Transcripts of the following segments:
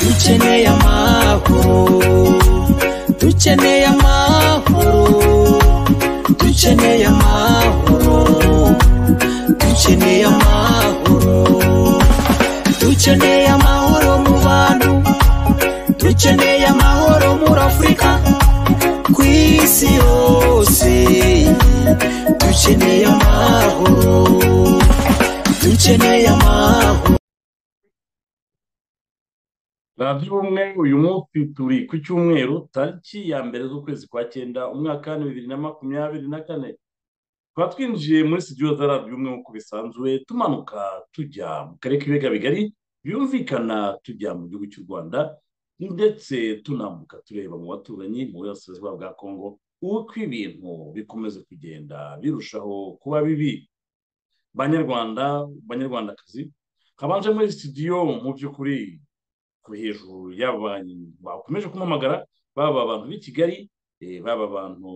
dukeneye amahoro dukeneye amahoro dukeneye amahoro dukeneye amahoro dukeneye amahoro mu bantu dukeneye amahoro muri afurika ku isi yose dukeneye amahoro dukeneye amahoro radiyo ubumwe uyu munsi turi ku cyumweru tariki ya mbere z'ukwezi kwa cyenda umwaka wa bibiri na makumyabiri na kane tukaba twinjiye muri studio za radiyo ubumwe nk'uko bisanzwe tumanuka tujya mu karere k'ibiga bigari byumvikana tujya mu gihugu cy'u rwanda ndetse tunambuka tureba mu baturanyi mu burasirazuba bwa kongo uko ibintu bikomeza kugenda birushaho kuba bibi banyarwanda banyarwandakazi habanje muri studio mu by'ukuri ku hejuru yaba abantu bakomeje kumuhamagara baba abantu b'i kigali eh, baba abantu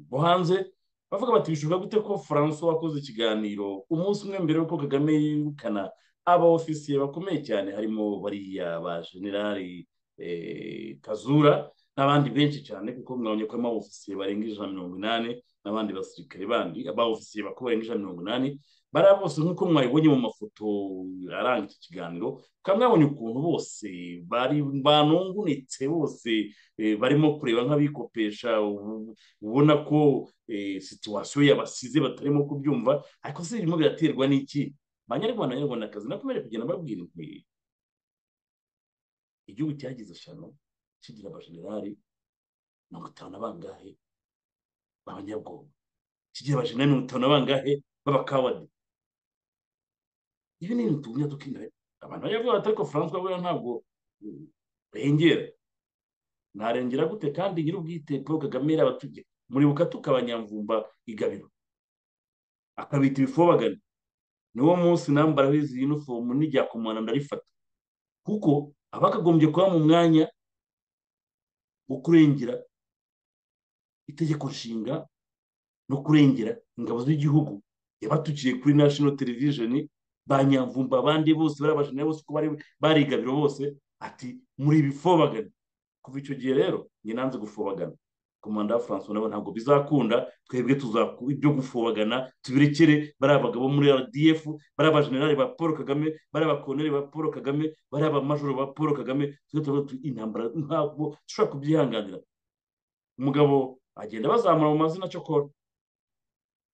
bo hanze bavuga bati bishoboka gute ko francois wakoze ikiganiro umunsi umwe mbere y'uko kagame yirukana abaofisiye bakomeye cyane harimo bariya ba generali eh, kazura n'abandi benshi cyane kuko mwabonye ko harimo abaofisiye barenga ijana na mirongo inani n'abandi basirikare bandi abaofisiye bakaba barenga ijana na mirongo inani bariya bose nk'uko mwabibonye mu mafoto aranga iki kiganiro mukaba mwabonye ukuntu bose bari banungunitse bose eh, barimo kureba nk'abikopesha ubu- ubona ko eh, situwasiyo yabasize batarimo kubyumva ariko se birimo biraterwa n'iki banyarwanda banyarwandakazi nakomeje kugenda babwira inti igihugu cyagize eshanu kigira abajenerali mirongo itanu na bangahe b'abanyabwoba kigira abajenerali mirongo itanu na bangahe b'abakawadi ibi ni ibintu tugumya tukinara abantu bayavuga bati ariko francois buriya ntabwo mm, arengera ntarengera gute kandi nyir'ubwite paul kagame yari abategeka muribuka tukabanyamvumba igabiro akabita ibifobagana niwo munsi nambaraho izi unifomu n'iryakomana ndarifata kuko abakagombye kuba mu mwanya wo kurengera itegeko nshinga no kurengera ingabo z'igihugu yabatukiye kuri national television ba nyamvumba abandi bose bari abajene bose uko bari barigabiro bose ati muri bifobagana kuva icyo gihe rero njye nanze gufobagana komanda wa francois nabo ntabwo bizakunda twebwe tuzaku ibyo gufobagana tubirekere bari abagabo muri rdf bari abajenerali ba paul kagame bari abakoloneli ba paul kagame bari abamajoro ba paul kagame tujye tuvuga tuti intambara ntabwo dushobora kubyihanganira umugabo agenda bazamura mu mazina cyokora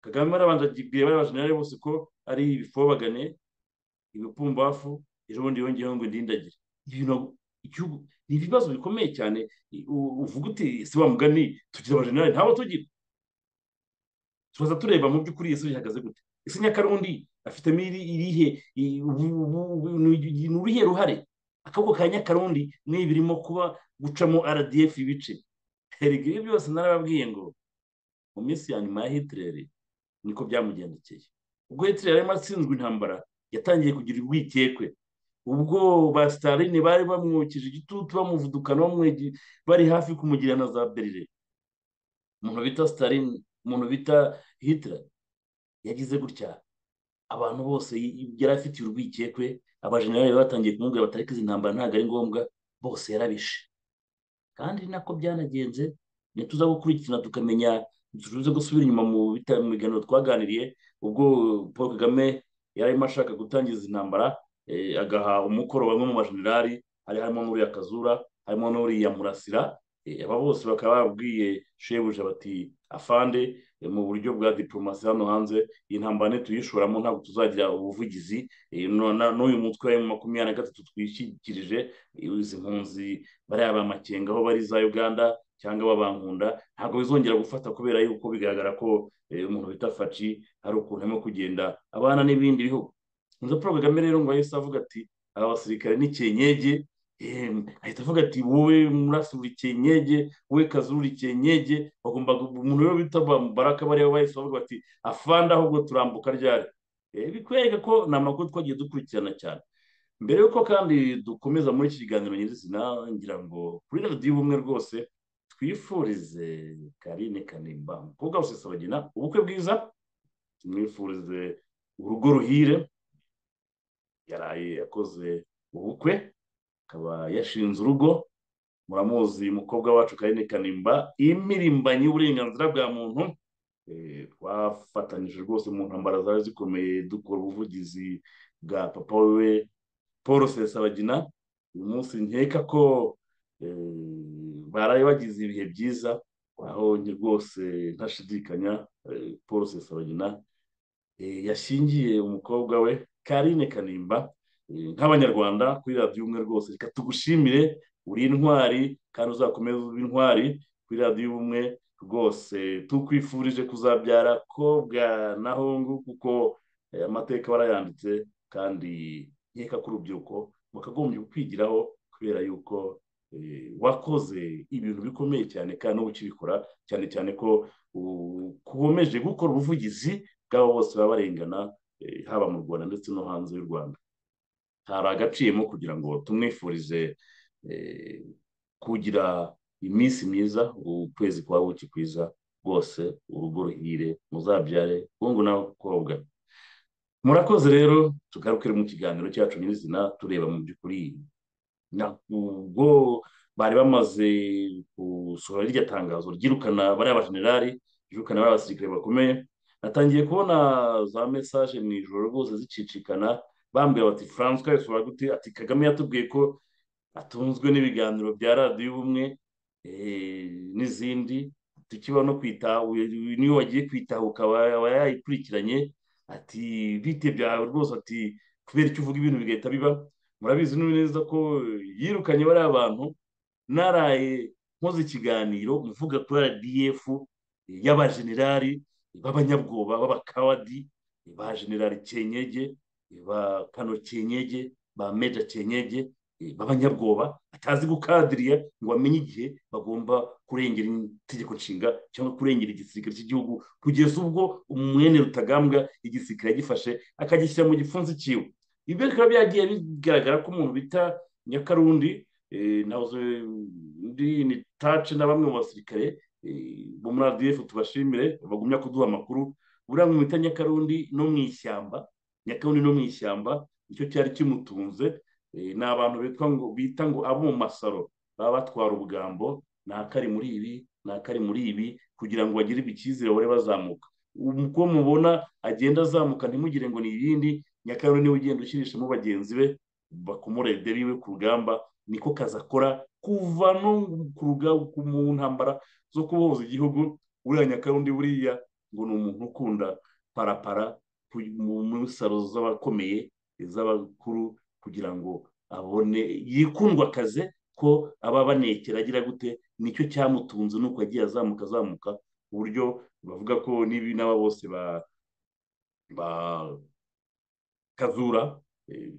kagame barabanza agibwira bari abajenerali bose ko ari ibifobagane ibipumbafu ejo bundi yongeyeho ngo indindagire ibintu igihugu ni ibibazo bikomeye cyane i- u- uvuga uti ese wa mugani tugira abajenerali ntabo tugira tubaza tureba mu by'ukuri ese bihagaze gute ese nyakarundi afitemo iri- irihe i- ubu- ubu- ubu- ni ni uruhe ruhare akaboko ka nyakarundi ni birimo kuba gucamo rdf ibice erega ibi byose narababwiye ngo mu minsi ya nyuma ya hitireri niko byamugendekeye ubwo hitireri yarimo atsinzwe intambara yatangiye kugira urwikekwe ubwo ba sitaline bari bamwokije igitutu bamuvudukana bamwege- bari hafi kumugira na za berire umuntu bita sitaline umuntu bita hitireri yagize gutya abantu bose y- y- yari afitiye urwikekwe abajenerali batangiye kumubwira batari izi intambara ntabwo ari ngombwa bose yarabishe kandi ni nako byanagenze ntituza gukurikirana tukamenya tuze gusubira inyuma mu bita- mu biganiro twaganiriye ubwo paul kagame yari arimo ashaka gutangiza intambara eh, agaha umukoro bamwe mu majenerali hari harimo n'uriya kazura harimo n'uriya murasira eh, aba bose bakaba babwiye shebuja bati afande eh, mu buryo bwa diporomasi hano hanze iyi ntambara nituyishoramo ntabwo tuzagira ubuvugizi eh, no- na- n'uyu mutwe wa makumyabiri na gatatu twishyikirije eh, izi mpunzi bariya ba makenga aho bari za uganda cyangwa babankunda ntabwo bizongera gufata kubera yuko bigaragara ko eh, umuntu bita faci hari ukuntu arimo kugenda abana n'ibindi bihugu nza paul kagame rero ngo yahise avuga ati aba basirikare ni kenyege eh, ahita avuga ati wowe murasi uri kenyege wowe kazuru uri kenyege bagomba gu- umuntu rero bita ba- baraka bariya bahise bavuga bati afande ahubwo turambuka ryari Eh, bikwereka ko ni amakuru twagiye dukurikirana cyane mbere y'uko kandi dukomeza muri iki kiganiro nyirizina ngira ngo kuri radiyo ubumwe rwose twifurize karine kanimba umukobwa usesabagina ubukwe bwiza tumwifurize urugo ruhire yaraye yakoze ubukwe akaba yashinze urugo muramuzi umukobwa wacu karine kanimba imirimbanyi y'uburenganzira bwa muntu Eh, twafatanyije rwose mu ntambara zari zikomeye dukora ubuvugizi bwa papa we paul sesabagina uyu munsi nkeka ko eh, baraye bagize ibihe byiza aho njye rwose ntashidikanya eh, paul sesabagina eh, yashyingiye umukobwa we karine kanimba eh, nk'abanyarwanda kuri radiyo umwe rwose reka tugushimire uri intwari kandi uzakomeza ube intwari kuri radiyo ubumwe rwose tukwifurije kuzabyara kobwa na hongu kuko eh, amateka barayanditse kandi nkeka ko urubyiruko bakagombye kwigiraho kubera yuko eh, wakoze ibintu bikomeye cyane kandi no ukibikora cyane cyane ko ukomeje gukora ubuvugizi bw'abo bose baba barengana eh, haba mu rwanda ndetse no hanze y'u rwanda hari agaciyemo kugira ngo tumwifurize eh, kugira iminsi myiza ukwezi kwa buki kwiza rwose urugo ruhire muzabyare hungu n'abakobwa murakoze rero tugarukire mu kiganiro cyacu nyirizina tureba mu by'ukuri ubwo bari bamaze gusohora rirya tangazo ryirukana bariya bajenerali ryirukana bariya basirikare bakomeye natangiye kubona za mesaje mu ijoro rwose zicicikana bambwira bati francois yasohora gute ati kagame yatubwiye ko atunzwe n'ibiganiro bya radiyo ubumwe eh, n'izindi tukiba no kwita niyo wagiye kwitahuka aba aba yayikurikiranye ati bitebye aho rwose ati kubera icyo uvuga ibintu bigahita biba murabizi neza ko yirukanye bariya bantu naraye nkoze ikiganiro mvuga kuri rdf y'abajenerali b'abanyabwoba b'abakawadi ba generali kenyege ba kano kenyege ba meja kenyege eh, b'abanyabwoba atazi gukadiriya ngo amenye igihe bagomba kurengera itegeko nshinga cyangwa kurengera igisirikare cy'igihugu kugeza ubwo umwene rutagambwa igisirikare yagifashe akagishyira mu gipfunsi cyiwe ibyo bikaba byagiye bigaragara ko umuntu bita nyakarundi eh, nahoze ndi ni tace na bamwe mu basirikare eh, bo muri rdf tubashimire bagumya kuduha amakuru buriya mwita nyakarundi no mu ishyamba nyakarundi no mu ishyamba nicyo cyari kimutunze Eh, ni abantu bitwa ngo bita ngo abo mu masaro baba batwara ubugambo ni akari muri ibi ni akari muri ibi kugira ngo bagire icyizere bahore bazamuka uko mubona agenda azamuka ntimugire ngo ni ibindi nyakaro niwe ugenda ushyirishamo bagenzi be bakomora ideri we ku rugamba niko kazi akora kuva no ku ruga- ku- mu ntambara zo kubohoza igihugu uriya nyakarundi buriya ngo ni umuntu ukunda parapara ku- mu- mu saro z'abakomeye iz'abakuru kugira ngo abone yikundwakaze ko aba banekera agira gute nicyo cyamutunze nuko yagiye azamuka azamuka ku buryo bavuga ko n'ibi n'aba bose ba ba kazura eh,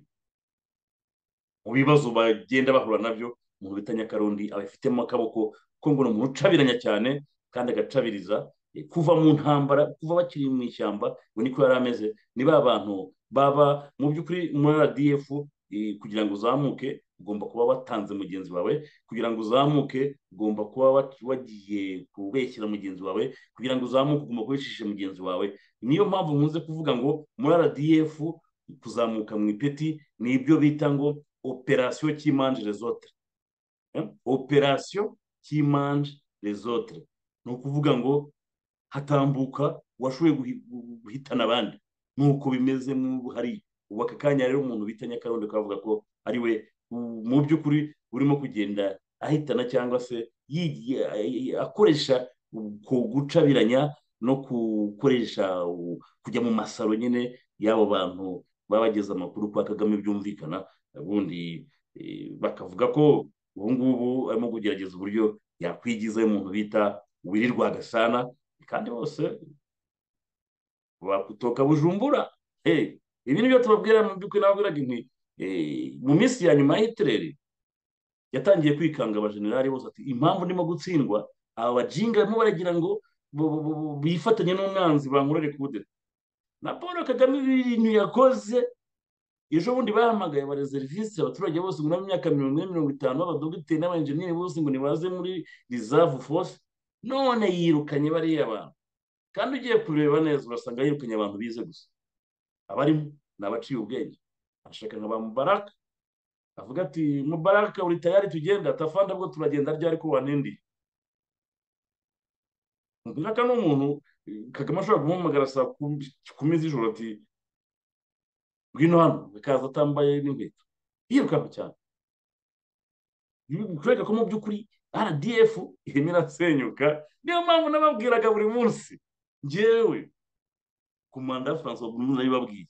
mu bibazo bagenda bahura nabyo umuntu bita nyakarundi abifitemo akaboko ko ngo ni umuntu ucabiranya cyane kandi agacabiriza eh, kuva mu ntambara kuva bakiri mu ishyamba ngo niko yari ameze ni ba bantu baba mu by'ukuri muri rdf eh, kugira ngo uzamuke ugomba kuba watanze mugenzi wawe kugira ngo uzamuke ugomba kuba wa- wagiye kubeshyira mugenzi wawe kugira ngo uzamuke ugomba kubeshisha mugenzi wawe niyo mpamvu nkunze kuvuga ngo muri rdf kuzamuka mu ipeti ni ibyo bita ngo operasiyo cy'imanje rezotere operasiyo cy'imanje rezotere ni ukuvuga ngo hatambuka uwashoboye guhi- guhitana abandi nuko bimeze mu hariya ubu aka kanya rero umuntu bita nyakarundi akavuga ko ari we u- mu by'ukuri urimo kugenda ahitana cyangwa se yigiye- a- a- akoresha ku gucabiranya no gukoresha u- kujya mu masaro nyine y'abo bantu baba bageze amakuru kwa kagame byumvikana ubundi eh, bakavuga ko ubu ngubu arimo kugerageza uburyo yakwigiza umuntu bita wirirwa gasana kandi bose bakutoka bujumbura hey, ibi ni byo tubabwira mu by'ukuri nababwiraga inti eh, mu minsi ya nyuma ya hitereri yatangiye kwikanga abajenerali bose ati impamvu ndimo gutsindwa aba bajinga barimo baragira ngo bu- bu- bu- bifatanye n'umwanzi bankorere kudeta na paul kagame ibintu yakoze ejo bundi bahamagaye bari serivisi abaturage bose ngo nabo imyaka mirongo ine mirongo itanu b'abadogiteri n'abayenjeniyeri bose ngo nibaze muri rizavu force none yirukanye bariya bantu kandi ugiye kureba neza urasanga yirukanye abantu bize gusa abarimo ni abaciye ubwenge arashaka nka ba mubaraka avuga ati mubaraka uri tayari tugenda tafanda bwo turagenda ryari ko wanendiye mubaraka ni umuntu kagame ashobora kumuhamagara saa kumi z'ijoro ati ngwino hano bikaza atambaye n'inkweto yirukanka cyane kureka ko mu by'ukuri rdf irimo irasenyuka niyo mpamvu nababwiraga buri munsi ngewe ku manda ya francois burundu nabibabwiye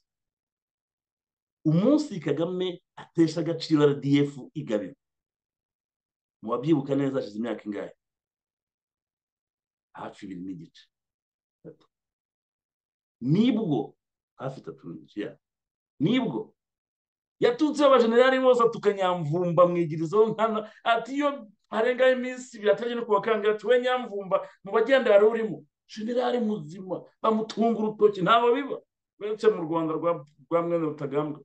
umunsi kagame atesha agaciro rdf igabiro mubabyibuka neza hashize imyaka ingahe hafi ibiri n'igice nibwo hafi itatu n'igice yabo nibwo yatutseho abajenerali bose tukanyamvumba mwigirizo nkana ati iyo harengaho iminsi biratajya no kubakangara tuwe nyamvumba mu bagenda wari urimo jenerali muzima bamutunga urutoki ntabwo biba uretse mu rwanda rwa mwene rutagambwa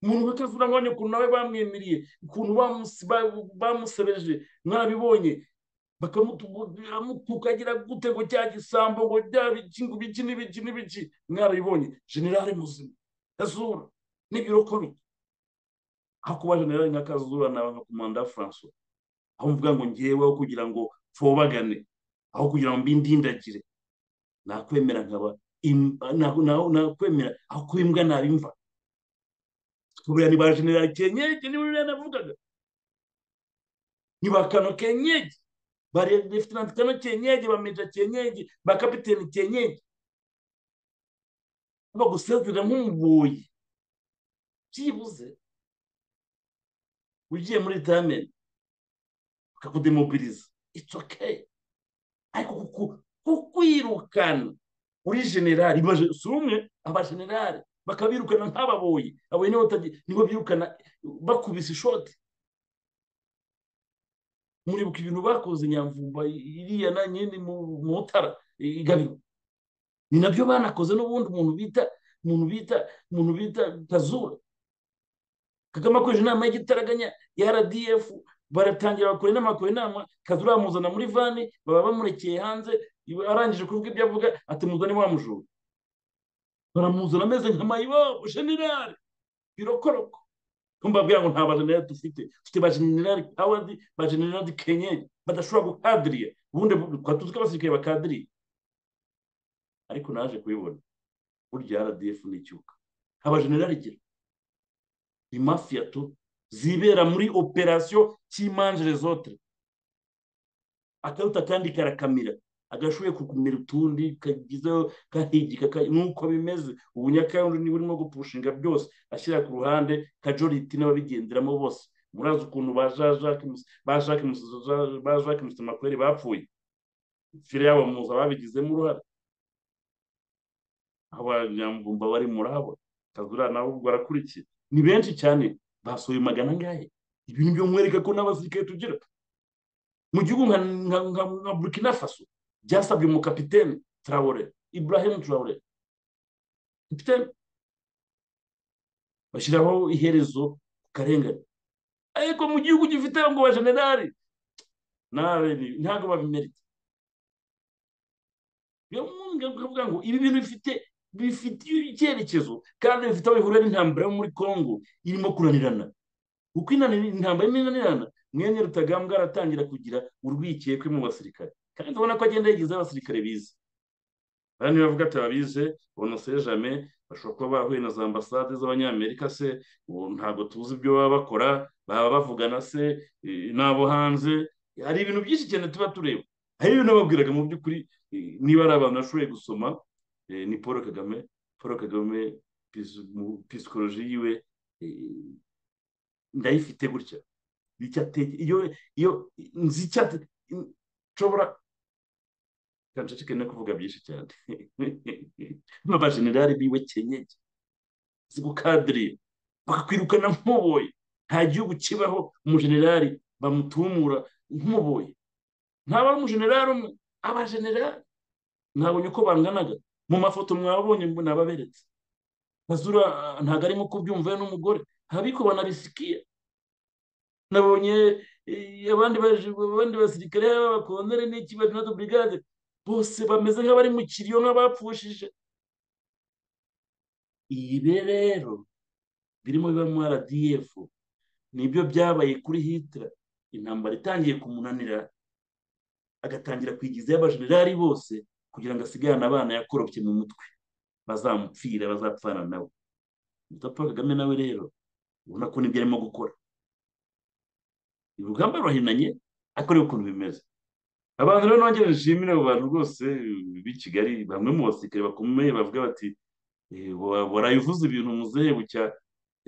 umuntu bakazura ngo ukuntu nawe bamwemiriye ukuntu bamusebeje mwarabibonye bakamutukagira gute ngo cya gisambo ngo byaba iki ngo ibiki n'ibiki n'ibiki mwarabibonye jenerali muzima kazura n'ibirokore aho kuba jenerali nka kazura naba nka komanda francois aho mvuga ngo ngeweho kugira ngo mpfobagane aho kugira ngo mbindindagire nakwemera nkaba nakwemera aho kuba imbwa nabimva kubera ni ba jenerali kenyege niba uriya navugaga ni ba kano kenyege ba lefutinanti kano kenyege ba meja kenyege ba kapiteni kenyege bagusezera nk'umuboyi byibuze ugiye muri ritamenti bakakudemobiliza it's okay ariko kukwirukana uri generali si umwe abajenerali bakabirukana nk'ababoyi abo nibo nibo birukana bakubise ishoti muribuka ibintu bakoze nyamvumba iriya na nyine mu mutara igabiro ni nabyo banakoze n'ubundi umuntu bita umuntu bita umuntu bita kazura kagame akoresha inama y'igitaraganya ya rdf baratangira bakora inama bakora inama kazura bamuzana muri vani baba bamurekeye hanze arangije kuvuga ibyo avuga ati muzane wa mujura baramuzana ameze nka mayibobo generale birokoroko mbabwira ngo nta bajenerali dufite dufite bajenerali hawadi bajenerali kenyeri badashobora gukadiriya ubundi twatuzi ko abasirikare bakadiriye ariko naje kubibona burya rdf n'icyuka abajenerali gira ni mafiya tu zibera muri operasiyo cy'imanjere zotere akaruta kandi karakamira agashoboye kukumira utundi kagizeho kahigika nk'uko bimeze ubu nyakayonga niba urimo gupushinga byose ashyira ku ruhande kajoriti n'ababigenderamo bose murazi ukuntu ba jacques musitamakweri bapfuye fire yabo muza babigizemo uruhare abanyamvumba bari murabo kazura nawe ubwo arakurikiye ni benshi cyane basohoye magana angahe ibi ni byo mwereka ko n'abasirikare tugira mu gihugu nka burkina faso byasabye umukapitene traore ibrahim traore kapitene bashyiraho iherezo ku karengane ariko mu gihugu gifite ngo bajenerali ntabwo babimerita biramubwira ngo ibi bintu bifite bifitiye icyerekezo kandi bifite aho bihurira n'intambara yo muri congo irimo kunanirana uko intambara irimo inanirana mwene rutagambwa aratangira kugira urwikekwe mu basirikare kandi ubona ko agenda yagize abasirikare bize bariya nibavuga ati ababize bonose jame bashobora kuba bahuye na za ambasade z'abanyamerika se ubu ntabwo tuzi ibyo baba bakora baba bavugana se n'abo hanze hari ibintu byinshi cyane tuba tureba hari ibintu babwiraga mu by'ukuri niba ari abantu bashoboye gusoma ni paul kagame paul kagame pisikoloji yiwe ndayifite gutya iyo iyo nzi icyo nshobora kanshashike no kuvuga byinshi cyane n'abajenerali biwe kenyege zigukadiriye bakakwirukana nk'umuboyi nta gihugu kibaho umujenerali bamutumura nk'umuboyi ntaba ari umujenerali umwe abajenerali mwabonye uko banganaga mu mafoto mwabonye mbona ababeretse bazura ntabwo arimo kubyumva n'umugore habiko banabisikiye nabonye eh, abandi baje- abandi basirikare b'abakoloneli n'iki bajinado brigade bose bameze nk'abari mu kiriyo nk'abapfushije ibi rero birimo biba mu rdf nibyo byabaye kuri hitler intambara itangiye kumunanira agatangira kwigizayo abajenerali bose kugira ngo asigarane abana yakorobye mu mutwe bazamupfira bazapfana nawe muto paul kagame nawe rero ubona ko nibyo arimo gukora urugamba ruhinanye ariko reba ukuntu bimeze abantu rero nongere nshimire abo bantu rwose eh, b'i kigali bamwe mu basirikare bakomeye bavuga bati eh, wa- warayivuze ibintu muzehe bucya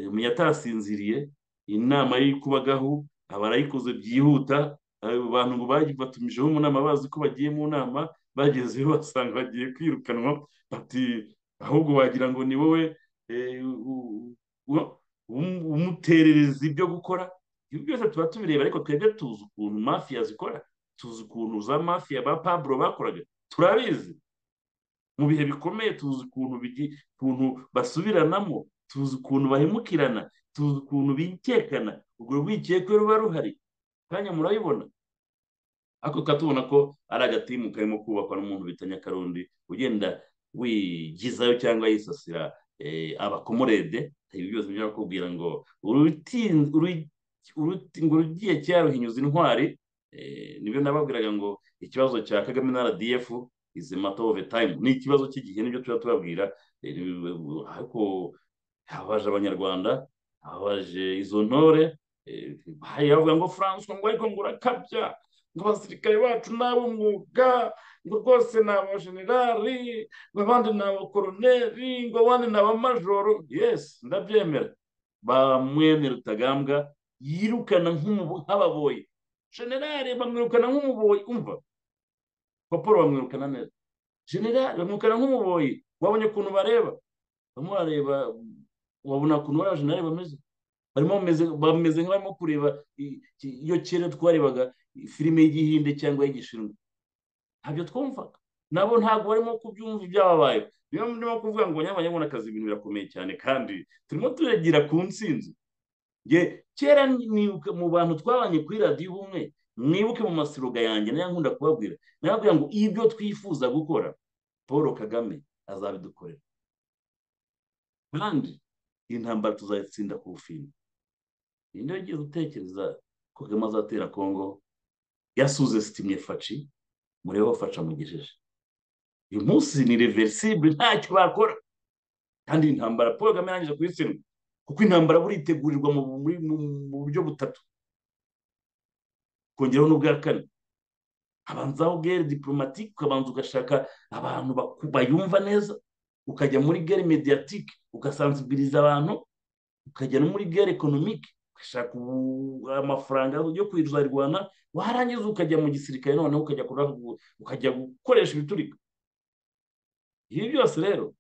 eh, munyatasinziriye inama y'ikubagahu abarayikoze byihuta abo bantu ngo baji- batumijeho mu nama bazi ko bagiye mu nama bagezeyo basanga bagiye kwirukanwa bati ahubwo wagira ngo ni wowe eh, u- u- um- umuterereza ibyo gukora ibi byose tuba tubireba ariko twebwe tuzi ukuntu mafiya zikora tuzi ukuntu za mafiya ba paburo bakoraga turabizi mu bihe bikomeye tuzi ukuntu bigi- ukuntu basubiranamo tuzi ukuntu bahemukirana tuzi ukuntu bikekana urwo rwikekwe ruba ruhari kanya murabibona ariko tukaba tubona ko ari agatimu karimo kubakwa n'umuntu bita nyakarundi ugenda wigizayo cyangwa yisasira eh, abakomorede ibi byose bijya bakubwira ngo uruti- uru- uruti- ngo urugiye cyaruhinyuza intwari eh, nibyo nababwiraga ngo ikibazo cya kagame na rdf is a matter of time ni ikibazo cy'igihe nibyo tuba tubabwira eh, ariko habaje abanyarwanda habaje izo ntore eh, hari abavuga ngo francois ngo ariko ngo urakabya ngo abasirikare bacu ni ab'umwuga ngo rwose ni abajenerali ngo abandi ni abakoroneri ngo abandi ni abamajoro yesi ndabyemera ba mwene rutagambwa yirukana nk'umubu- nk'ababoyi jenerali bamwirukana nk'umuboyi umva kwa paul bamwirukana neza jenerali bamwirukana nk'umuboyi wabonye ukuntu bareba barimo barareba wabona ukuntu bariya jenerali bameze barimo bameze bameze nk'abarimo kureba i- ki- iyo kera twarebaga i- filime y'igihinde cyangwa y'igishirwa ntabyo twumvaga nabo ntabwo barimo kubyumva ibyababayeho niyo ndimo kuvuga ngo nyamara akazi ibintu birakomeye cyane kandi turimo turagira ku ntsinzi nge kera nibuka mu bantu twabanye kuri radiyo ubumwe mwibuke mu masiroga yanjye nayo nkunda kubabwira nababwira ngo ibyo twifuza gukora paul kagame azabidukorera kandi intambara tuzayitsinda ku bufindo ninde wagiye gutekereza ko kagame azatera kongo yasuze sitimye faci murebeho faca mugejeje uyu munsi ni reversible ntacyo bakora kandi intambara paul kagame yarangije kuyitsindwa kuko intambara buritegurirwa mu muri- mu- mu buryo butatu kongeraho n'ubwa kane habanzaho gere diplomatike ukabanza ugashaka abantu baku- bayumva neza ukajya muri gere mediatike ugasanzibiriza abantu ukajya no muri gere ekonomike ugashaka ubu- amafaranga yo kuzarwana warangiza ukajya mu gisirikare noneho ukajya kura- ukajya gukoresha ibiturika ibi byose rero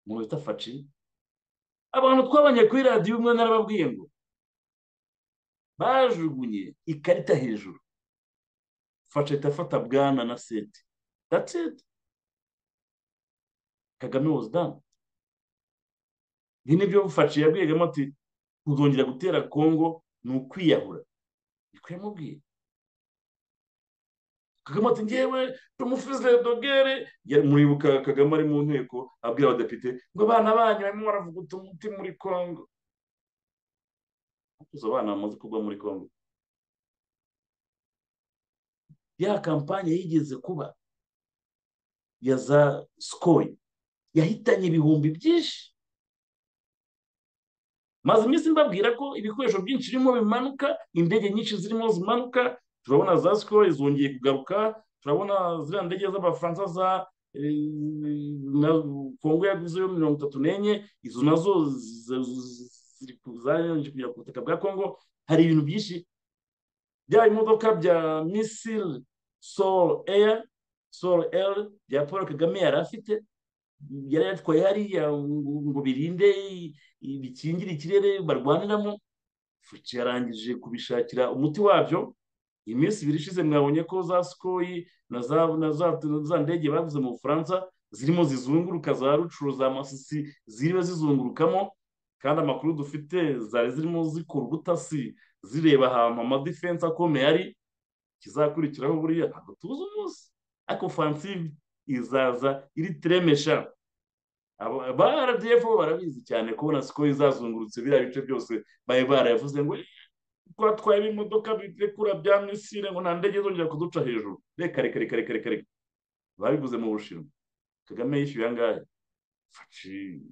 mu bita faci abantu twabanye kuri radiyo umwe narababwiye ngo bajugunye ikarita hejuru fasha ahita afata bwana na seti that's it kagame was done ibi ni byo fasha yabwiyegamo ati kuzongera gutera kongo ni ukwiyahura niko yamubwiye kagame ati ngewe tumufize dogere Ya- muribuka kagame ari mu nteko abwira abadepite ngo abana banyu barimo baravuga utumuti muri kongo izo abana bamaze kugwa muri kongo ya kampanye yigeze kuba ya za sikoyi yahitanye ibihumbi byinshi maze iminsi mbabwira ko ibikoresho byinshi birimo bimanuka indege nyinshi zirimo zimanuka turabona za sikoro zongeye kugaruka turabona ziriya ndege z'abafaransa za eh, na- kongo yaguze yo mirongo itatu n'enye izo nazo z- z- ziri ku- zarangije kugera ku butaka bwa kongo hari ibintu byinshi bya bimodoka bya misile sol air sol air bya paul kagame yari afite yari yatwaye hariya ngo ngo birinde i- i- bikingire ikirere barwaniramo fuci yarangije kubishakira umuti wabyo iminsi ibiri ishize mwabonye ko za sikoyi na za na za na za ndege baguze mu bufaransa zirimo zizunguruka za rucuru za masisi ziriba zizungurukamo kandi amakuru dufite zari zirimo zikora ubutasi zireba ahantu amadifense akomeye ari kizakurikiraho buriya ntabwo tuzi umunsi ariko fansive izaza iri tiremesha Aba- ba rdf bo barabizi cyane kubona siko izazungurutse biriya bice byose bari barayavuze ngo "Eh, twatwaye ibimodoka birekura bya misire ngo nta ndege zongera kuduca hejuru reka reka reka reka reka reka babiguze mu bushinwa kagame yishyuye angahe faci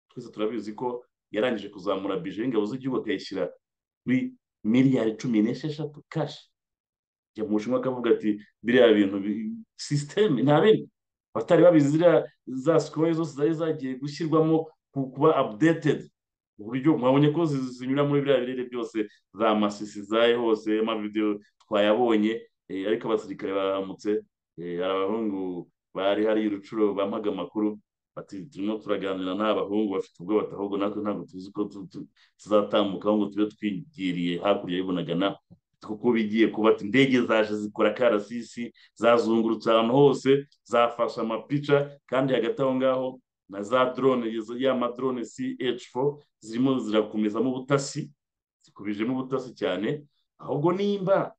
twese turabizi ko yarangije kuzamura bije y'ingabo z'igihugu akayishyira kuri miliyari cumi n'esheshatu kashi ajya mu bushinwa akavuga ati biriya bintu bi- sisiteme ntabindi abatari babizi ziriya za sikoye zose zari zagiye gushyirwamo ku- kuba updated ku buryo mwabonye ko zi- zinyura muri biriya birere byose za masisi zaye hose amavidewo twayabonye eh, ariko abasirikare baramutse eh, hari abahungu bari hari i rucuro bampaga amakuru bati turimo turaganira nta bahungu bafite ubwoba ati ahubwo natwe ntabwo tuzi ko tu- tu- tuzatambuka ahubwo tube twigiriye hakurya y'ibunagana kuko bigiye kuba ati indege zaje zikora karasisi zazungurutse ahantu hose zafashe amapica kandi hagati aho ngaho na za drone izo- ya madrone CH4 zirimo zirakomezamo ubutasi zikubijemo ubutasi cyane ahubwo nimba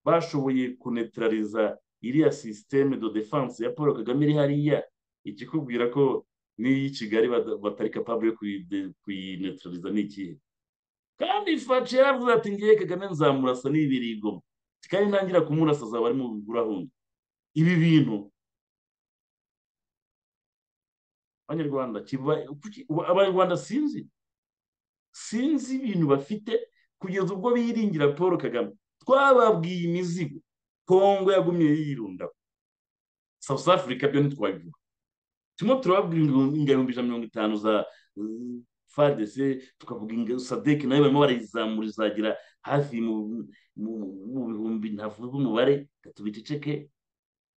bashoboye kunetraliza iriya sisiteme de defense ya paul kagame iri hariya ikikubwira ko n'iyi kigali bada- batari capable yo kuyi- kuyinetraliza ni ikihe kandi faci yaravuze ati ngiye kagame nzamurasa n'ibirigo kandi ntangira kumurasa azaba ari mu bigurahunga ibi bintu abanyarwanda kiba- kuki- uba- abanyarwanda sinzi sinzi ibintu bafite kugeza ubwo biringira paul kagame twababwiye imizigo kongo yagumye yirunda south africa byo ntitwabivuga turimo turababwira ingo- ingabo ijana na mirongo itanu za mm, fardc tukavuga ingabo sadek nayo barimo barayizamura izagira hafi mu mu- mu bihumbi ntavuga umubare gatuma iceceke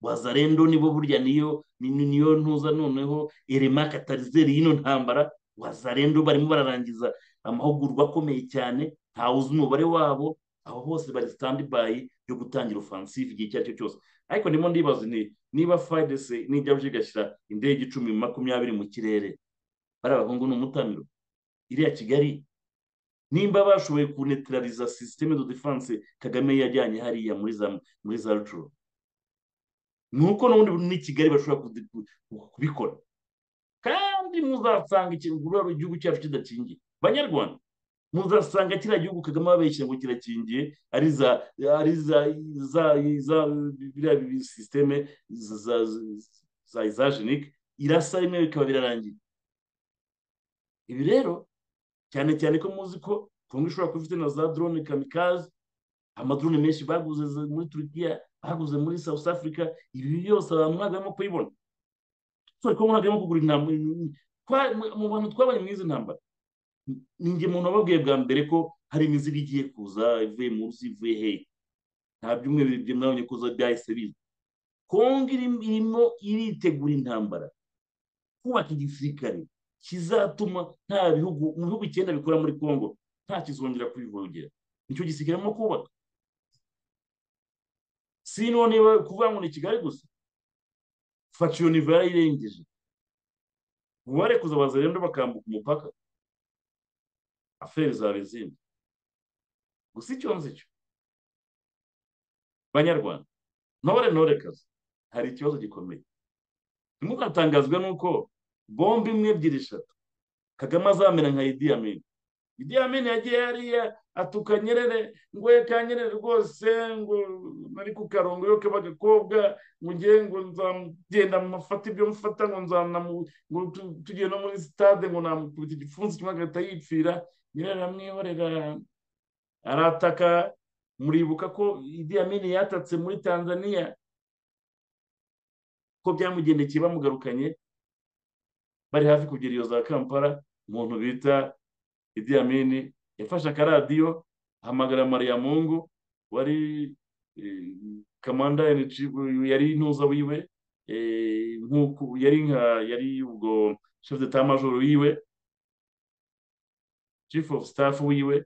wazarendo nibo burya niyo ni- ni- niyo ntuza noneho erema katarizeri y'ino ntambara wazarendo barimo bararangiza amahugurwa akomeye cyane ntawe uzi umubare wabo aho hose bari standby yo gutangira offensive igihe icyo ari cyo cyose ariko ndimo ndibaza ni niba FARDC nijya buje igashyira indege icumi makumyabiri mu kirere bari abahungu ni umutamiro iriya kigali nimba bashoboye kunetraliza systeme de defense kagame yajyanye hariya muri za muri za rucuru nuko n'ubundi n'i kigali bashobora kuzi- ku- ku- kubikora kandi muzasanga ikintu kubera igihugu cyacu kidakingiye banyarwanda muzasanga kiriya gihugu kagame ababeshya ngo kirakingiye ari za ari za za za biriya bi- sisiteme za za- za izajenike irasa rimwe bikaba birarangiye ibi rero cyane cyane ko muzi ko kongo ishobora kuba ifite na za drone kamikaze amadrone menshi baguze za- muri turukiya baguze muri south africa ibi byose abantu ntabwo barimo kubibona turi kumwe ntabwo arimo kugura intambara mu bantu twabaye muri izi ntambara ninjye muntu wababwiye bwa mbere ko hari imizigo igiye kuza ivuye munsi ivuye hehe nta byumweru bibiri mwabonye kuza byahise biza kongo iri- irimo iritegura intambara kubaka igisirikare kizatuma nta bihugu mu bihugu icyenda bikora muri kongo nta kizongera kubivogera nicyo gisirikare barimo kubaka si none kuvuga ngo ni kigali gusa faca iyo nivo yarayirengeje ubu barekuza bazarendo bakambuka umupaka aferi zaba izindi gusa icyo nzi cyo banyarwanda ntore ntore kazi hari ikibazo gikomeye ntimukatangazwe n'uko bombe imwe ebyiri eshatu kagame azamera nka idi amini idi amini yagiye hariya atuka nyerere ngo ye ka nyerere rwose ngo nari ku karongo yo k'abagakobwa ngo ngiye ngo nzagenda mufate ibyo mufata ngo nzanamu ngo tu- tugiye no muri sitade ngo namukubita igipfunsi kimwe agahita yipfira nyerere aramwihorera arataka muribuka ko Idi Amin yatatse muri Tanzania ko byamugendekeye bamugarukanye bari hafi kugera iyo za Kampala umuntu bita Idi Amin yafashe akaradiyo ahamagara Maria Mungu wari kamanda yari intuza wiwe eh, nk'uko yari nka yari ubwo chef d'état major wiwe chief of staff wiwe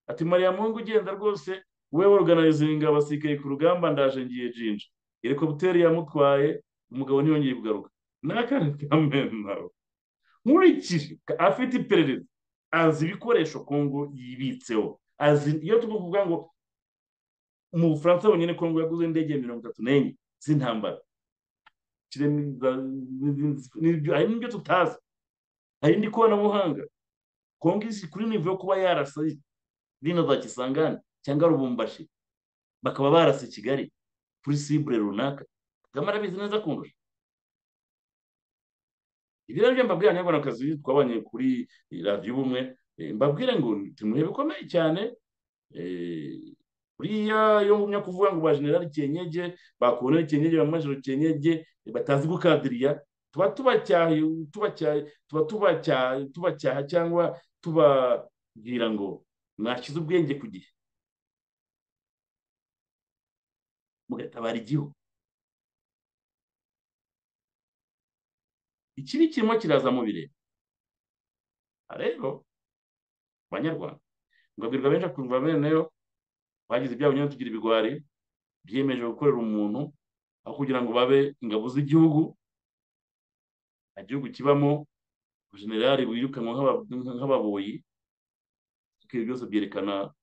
ati mariya mungu ugenda rwose we organizinga abasirikare ku rugamba ndaje ngiye jinja helicopter yamutwaye umugabo ntiyongeye kugaruka n'akana kamenaro nkurikije afite iperereza azi ibikoresho kongo yibitseho azi iyo turi kuvuga ngo mu bufaransa bonyine kongo yaguze indege mirongo itatu n'enye z'intambara hari n'ibyo tutazi hari n'ikoranabuhanga kongo isi kuri nivo yo kuba yarasa rino za kisangani cyangwa rubumbashi bakaba barasa kigali kuri sibure runaka kagame arabizi neza kundusha ibi rero byo mbabwira niba akazi twabanye kuri radiyo ubumwe eh, mbabwire ngo tumuhe bikomeye cyane eh, buriya iyo ngumya kuvuga ngo ba generali cyenyege ba koloneli cyenyege ba majoro cyenyege eh, batazi gukadiriya tuba tubacyaha tubacyaha tuba tubacyaha tubacyaha cyangwa tubabwira ngo mwashyize ubwenge ku gihe mugatabara igihugu ikibi kirimo kiraza mu birere rero banyarwanda ngabwirwa benshi akumva bene yo bagize ibyabo nyine tugira ibigwari byiyemeje gukorera umuntu aho kugira ngo babe ingabo z'igihugu nta gihugu kibamo generali wirukanwa nk'ababoyi ibyo byose byerekana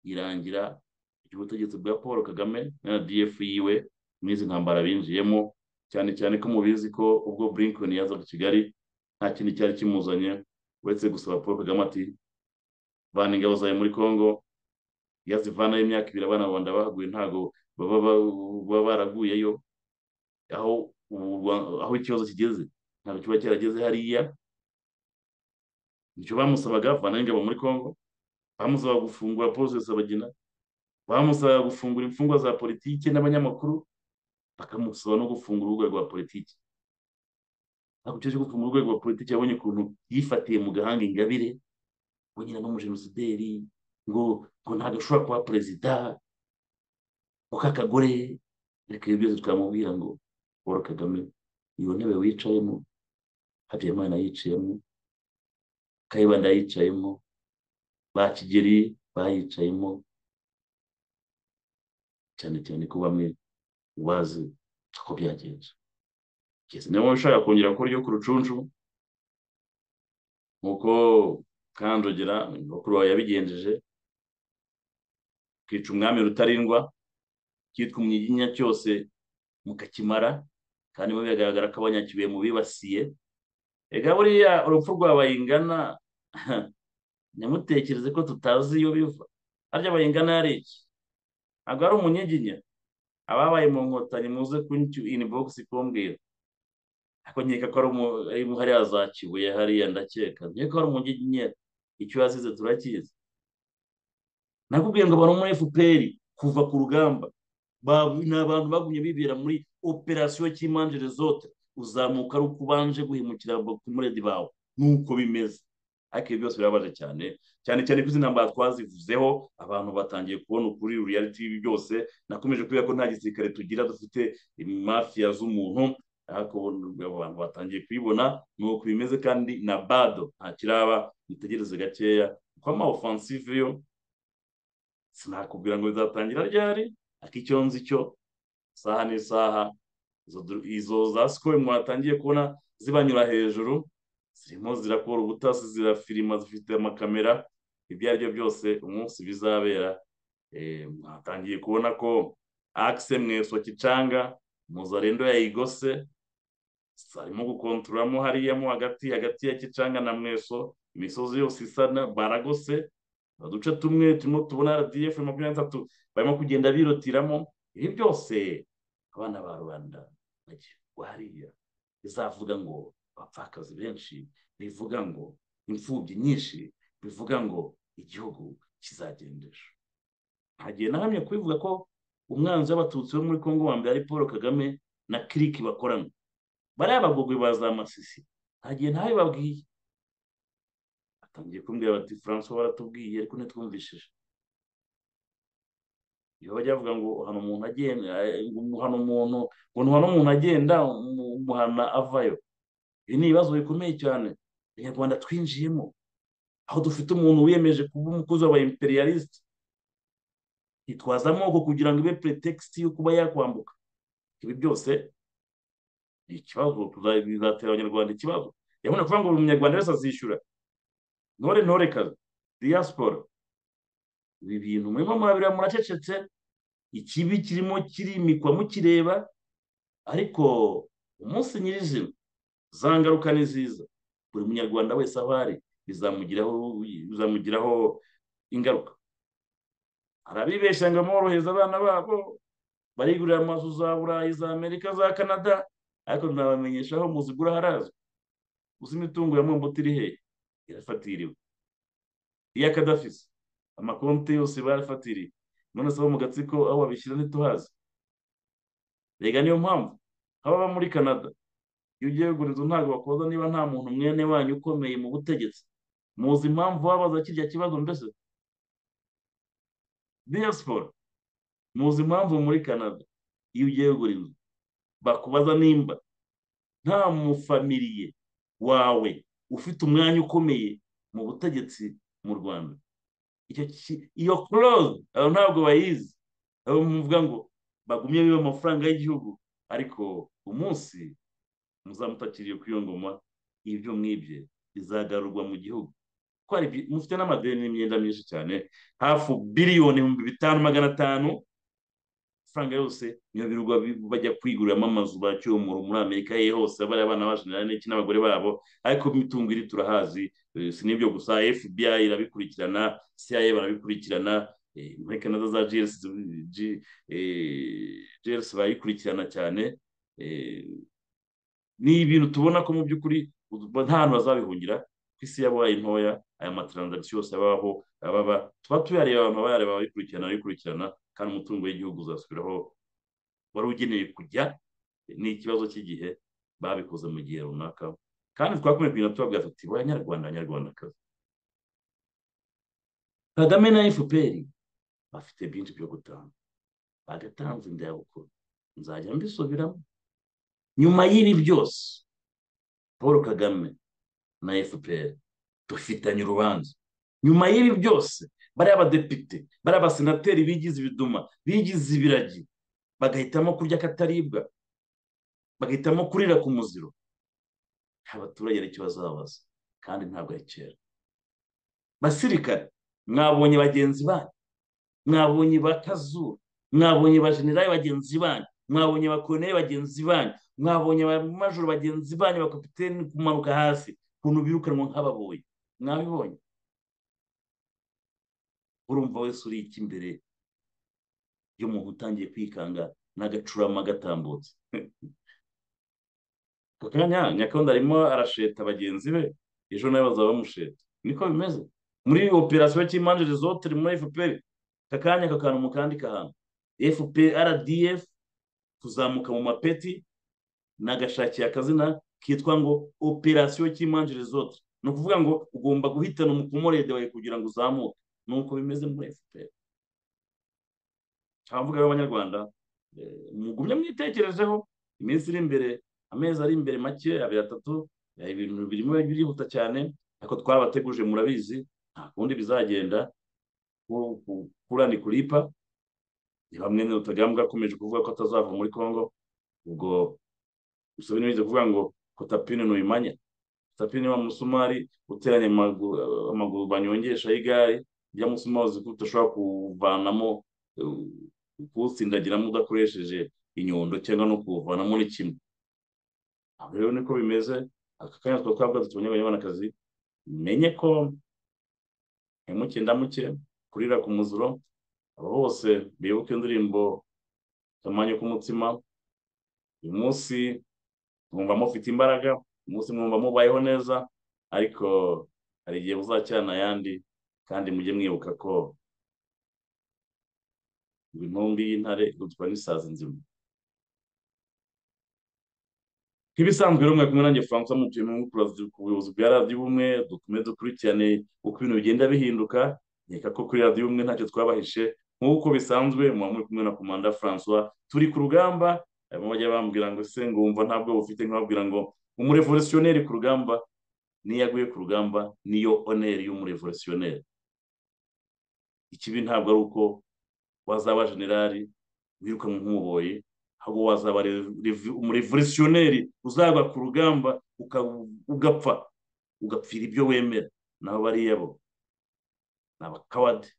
irangira ry'ubutegetsi bwa paul kagame na rdf yiwe muri izi ntambara binjiyemo cyane cyane ko mubizi ko ubwo burinkoni yazaga i kigali nta kintu cyari kimuzanye uretse gusaba paul kagame ati vana ingabo zawe muri congo iyo azivanayo imyaka ibiri abana babanda bahaguye ntabwo baba baba baraguyeyo aho ubu- aho ikibazo kigeze ntabwo kiba cyarageze hariya nicyo bamusabaga vanayo ingabo muri congo bamusaba gufungura paul rusesabagina bamusaba gufungura imfungwa za politiki n'abanyamakuru bakamusaba no gufungura urwego rwa politiki ntabwo cyo gufungura urwego rwa politiki yabonye ukuntu yifatiye mu gahanga ingabire we nyine n'umujenosideri ngo ngo ntabwo ashobora kuba perezida kuko akagore ariko ibyo byose twamubwira ngo paul kagame iyo ntebe wicayemo habyarimana yicayemo kayibanda yicayemo ba kigeli bayicayemo cyane cyane ko bamwe bazi uko byagenze kugeza niba ushaka kongera gukora iyo ku rucunshu nk'uko kanjogera bakuru bawe yabigenjeje kica umwami rutarindwa kitwa umunyiginya cyose mukakimara kandi bo biragaragara ko abanyakibuye mu bibasiye ega buriya urupfu rwa bayingana ntimutekereze ko tutazi iyo biva harya bayingana yari iki ntabwo ari umunyiginya ababaye mu nkotanyi muze kunti inibogisi kumbwira ariko nkeka ko ari umu- ari mu- hariya za kibuye hariya ndakeka nkeka ko ari umunyiginya icyo yazize turakizi nakubwiye ngo abantu bo muri fpr kuva ku rugamba ba- ni abantu bagumye bibera muri operasiyo cy'imanjere zote uzamuka ari uko ubanje guhemukira kumuredi bawe nuko bimeze ariko ibyo byose birabaje cyane cyane cyane ko izi ntambara twazivuzeho abantu batangiye kubona ukuri reality y'ibi byose nakomeje kubera ko nta gisirikare tugira dufite mafiya z'umuntu ariko ubu abantu batangiye kuyibona ni uko bimeze kandi na bado nta kiraba bitegereze gakeya kuko ama offensive yo sinakubwira ngo bizatangira ryari ariko icyo nzi cyo isaha n'isaha izo dru- izo za sikoro mwatangiye kubona zibanyura hejuru zirimo zirakora ubutasi zirafirima zifite amakamera ibyo ari byo byose umunsi bizabera Eh, mwatangiye kubona ko akise mweswa kicanga muzarendo yayigose arimo gukontoramo hariyamo hagati hagati ya kicanga na mweso imisozi yose isa na baragose uduce tumwe turimo tubona rdf makumyabiri na tatu barimo kugenda birutiramo ibi byose abana ba rubanda bagiye kugwa hariya bizavuga ngo abapfakazi benshi bivuga ngo imfubyi nyinshi bivuga ngo igihugu kizagendesha ntagiye nahamye kubivuga ko umwanzi w'abatutsi bo muri congo wa mbere ari paul kagame na kiriki bakorana bariya bagogwe ba za masisi ntagiye ntabibabwiye batangiye kumbwira bati francois waratubwiye ariko ntitwumvishije iyo bajya bavuga ngo uhana umuntu agenda eh, ngo umuhana umuntu ngo ntuhana umuntu agenda umu- umuhana avayo ibi ni ibibazo bikomeye cyane abanyarwanda twinjiyemo aho dufite umuntu wiyemeje kuba umukozi w'aba imperialisite yitwaza amoko kugira ngo ibe pretext yo kuba yakwambuka ibi byose ni ikibazo tuza- bizatera abanyarwanda ikibazo yabona kuvuga ngo buri munyarwanda wese azishyura ntore ntore kazi diaspora ibi bintu murimo murabira muracecetse ikibi kirimo kirimikwa mukireba ariko umunsi nyirizina za ngaruka ni ziza buri munyarwanda wese aho ari bizamugiraho bizamugiraho ingaruka arabibeshya ngo amworohereza abana babo barigurira amazu za burayi za amerika za canada ariko nabamenyesha aho muzigura harazwi uzi imitungo ya mwambuti iri hehe irafatiriwe iya kadafisi amakonti yose barafatiriye none se abo mu gatsiko aho babishyira ntituhazi rega niyo mpamvu haba aba muri canada iyo ugiye kugura inzu ntabwo bakoza niba nta muntu mwene wanyu ukomeye mu butegetsi muzi impamvu wabaza kirya kibazo mbese diaspora muzi impamvu muri canada iyo ugiye kugura inzu bakubaza nimba nta mufamiliye wawe ufite umwanya ukomeye mu butegetsi mu rwanda icyo ki- iyo close abo ntabwo bayizi abo muvuga ngo bagumye biba amafaranga y'igihugu ariko umunsi muzamutakiriye kuri iyo ngoma ibyo mwibye bizagarurwa mu gihugu ko hari bi- mufite n'amadeni n'imyenda myinshi cyane hafi biliyoni ibihumbi bitanu magana atanu amafaranga yose niyo birirwa bi- bajya kwiguriramo amazu ba cyomoro muri amerika ye hose bariya abana bajenera n'iki n'abagore babo ariko imitungo iri turahazi eh, si n'ibyo gusa fbi irabikurikirana cia barabikurikirana eh, muri canada za gls G- eh, gls barayikurikirana cyane eh, ni ibintu tubona ko mu by'ukuri u- nta hantu bazabihungira ku isi yabaye ntoya aya mataranzagisiyo yose abaho ababa tuba tuyareba abantu bayareba abayikurikirana abayikurikirana kandi umutungo w'igihugu uzasubiraho wari ugenewe kujya ni ikibazo cy'igihe babikoze mu gihe runaka kandi twakomeje kugenda tubabwira tuti abanyarwanda abanyarwandakazi kagame na fpr bafite byinshi byo gutanga badatanze ndayabukuru nzajya mbisubiramo nyuma y'ibi byose paul kagame na fpr dufitanye urubanza nyuma y'ibi byose bariya abadepite bariya abasenateri bigize ibiduma bigize ibiragi bagahitamo kurya akataribwa bagahitamo kurira ku muziro nta baturage hari icyo bazabaza kandi ntabwo ari kera basirikare mwabonye bagenzi banyu mwabonye ba kazura mwabonye ba generali bagenzi banyu mwabonye ba koloneli bagenzi banyu mwabonye ba majoro bagenzi banyu ba kapiteni kumanuka hasi ukuntu birukanwa nk'ababoyi mwabibonye urumva wese uri iki imbere y'umuntu utangiye kwikanga n'agacurama gatambutse ako kanya nyakunda arimo arasheta bagenzi be ejo nawe bazaba bamusheta niko bimeze muri operasiyo cy'imanjere zotere muri fpr aka kanya aka kantu mu kandi kahantu fp rdf kuzamuka mu mapeti nagashakiye akazina kitwa ngo operasiyo cy'imanjere zotere ni ukuvuga ngo ugomba guhitana umukomorede wawe kugira ngo uzamuke nuko bimeze muri fpr abavuga b'abanyarwanda eh, mugumye mwitekerezeho iminsi iri imbere amezi ari imbere make abiri atatu eh, ibintu birimo birihuta cyane ariko twabateguje murabizi nta kundi bizagenda ku- ku- kurani kuripa ni bamwe na rutagambwa akomeje kuvuga ko atazava muri congo ubwo usabye n'ibiza kuvuga ngo kotapine ntuyimanya kotapine wa musumari uteranya amagu- amaguru banyongesha y'igare ujya musumari uzi ko udashobora kuvanamo kuwutsindagiramo udakoresheje inyundo cyangwa no kuwuvanamo ni kimwe aho rero niko bimeze aka kanya twaba twavuga tuti abanyarwandakazi menye ko hemuke ndamuke kurira ku muziro abo bose bibuke indirimbo kamanyo k'umutsima uyu munsi mwumva mufite imbaraga uyu munsi mwumva mubayeho neza ariko hari igihe muzacyana ayandi kandi mujye mwibuka ko ngo intumbi y'intare irutwa n'isazi nzima nk'ibisanzwe rero mwakumwe nanjye francois mutuye mu kurazi ku buyobozi bwa radiyo ubumwe dukomeze dukurikirane uko ibintu bigenda bihinduka nkeka ko kuri radiyo ubumwe ntacyo twabahishe nk'uko bisanzwe muba muri kumwe na komanda francois turi ku rugamba harimo bajya bambwira ngo se ngo wumva ntabwo bufite nkababwira ngo umurevolutionneri ku rugamba niyo aguye ku rugamba niyo oneri y'umurevolutionneri ikibi ntabwo ari uko wazaba generali wirukanwe nk'umuboyi ahubwo wazaba rev- umurevolutionneri uzava ku rugamba uka- ugapfa ugapfira ibyo wemera nabo bariya bo ni abakawadi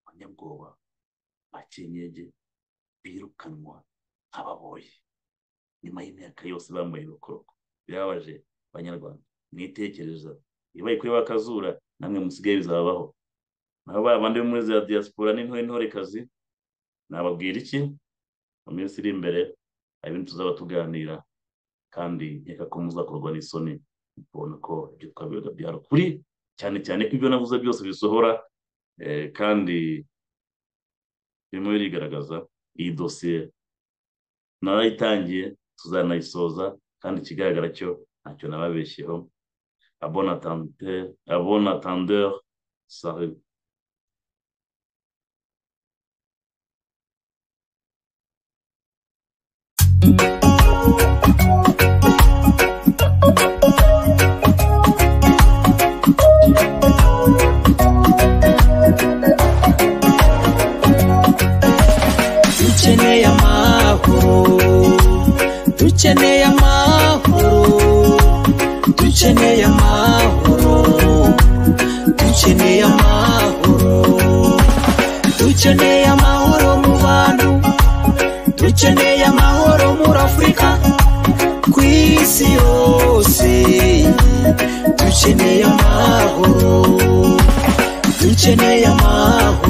abanyabwoba ba kinyege birukanwa nk'ababoye nyuma y'imyaka yose bambaye urukoroko birababaje banyarwanda mwitekereza ibaye kuri bakazura namwe musigaye bizababaho naho ba bandi bo muri za diaspora n'intore ntorekazi nababwira iki mu minsi iri imbere hari ibintu tuzaba tuganira kandi nkeka ko muzakorwa n'isoni mukabona ko ibyo twabivuga byari ukuri cyane cyane ko ibyo navuze byose bisohora eh, kandi birimo birigaragaza iyi dosiye narayitangiye tuzanayisoza kandi ikigaragara cyo ntacyo nababeshyeho abon attendeur abon attendeur salut dukeneye amahoro dukeneye amahoro dukeneye amahoro dukeneye amahoro dukeneye amahoro mu bantu dukeneye amahoro muri afurika ku isi yose dukeneye amahoro dukeneye amahoro